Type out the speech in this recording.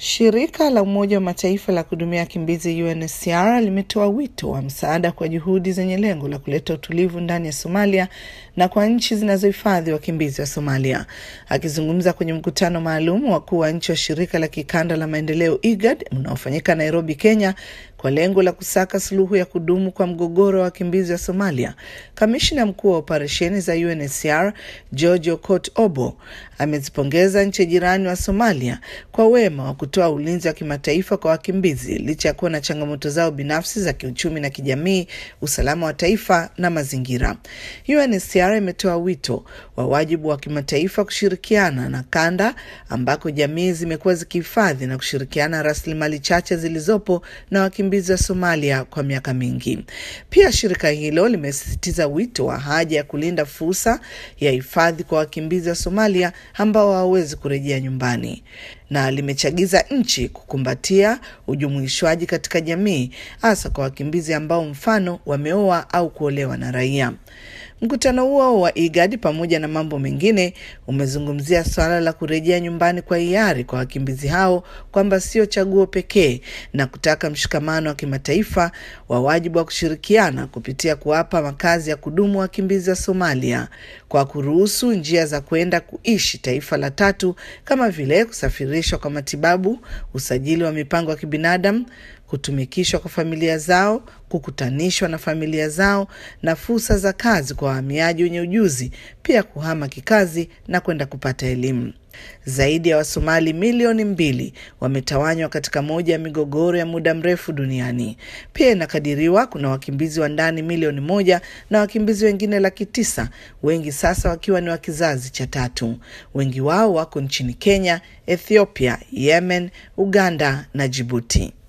Shirika la Umoja wa Mataifa la kuhudumia wakimbizi UNHCR limetoa wito wa msaada kwa juhudi zenye lengo la kuleta utulivu ndani ya Somalia na kwa nchi zinazohifadhi wakimbizi wa Somalia. Akizungumza kwenye mkutano maalum wakuu wa nchi wa shirika la kikanda la maendeleo IGAD unaofanyika Nairobi, Kenya, kwa lengo la kusaka suluhu ya kudumu kwa mgogoro wa wakimbizi wa Somalia, kamishna mkuu wa operesheni za UNHCR George Okot Obo amezipongeza nchi jirani wa Somalia kwa wema wa kutoa ulinzi wa kimataifa kwa wakimbizi licha ya kuwa na changamoto zao binafsi za kiuchumi na kijamii, usalama wa taifa na mazingira. UNHCR imetoa wito wa wajibu wa kimataifa kushirikiana na kanda ambako jamii zimekuwa zikihifadhi na kushirikiana rasilimali chache zilizopo na wakimbizi wa Somalia kwa miaka mingi. Pia shirika hilo limesisitiza wito wa haja ya kulinda fursa ya hifadhi kwa wakimbizi wa Somalia ambao hawawezi kurejea nyumbani na limechagiza nchi kukumbatia ujumuishwaji katika jamii hasa kwa wakimbizi ambao mfano wameoa au kuolewa na raia. Mkutano huo wa IGAD pamoja na mambo mengine umezungumzia suala la kurejea nyumbani kwa hiari kwa wakimbizi hao kwamba sio chaguo pekee na kutaka mshikamano wa kimataifa wa wajibu wa kushirikiana kupitia kuwapa makazi ya kudumu wakimbizi wa Somalia kwa kuruhusu njia za kwenda kuishi taifa la tatu kama vile kusafirishwa kwa matibabu, usajili wa mipango ya kibinadamu, kutumikishwa kwa familia zao, kukutanishwa na familia zao na fursa za kazi kwa wahamiaji wenye ujuzi, pia kuhama kikazi na kwenda kupata elimu. Zaidi ya Wasomali milioni mbili wametawanywa katika moja ya migogoro ya muda mrefu duniani. Pia inakadiriwa kuna wakimbizi wa ndani milioni moja na wakimbizi wengine laki tisa, wengi sasa wakiwa ni wa kizazi cha tatu. Wengi wao wako nchini Kenya, Ethiopia, Yemen, Uganda na Jibuti.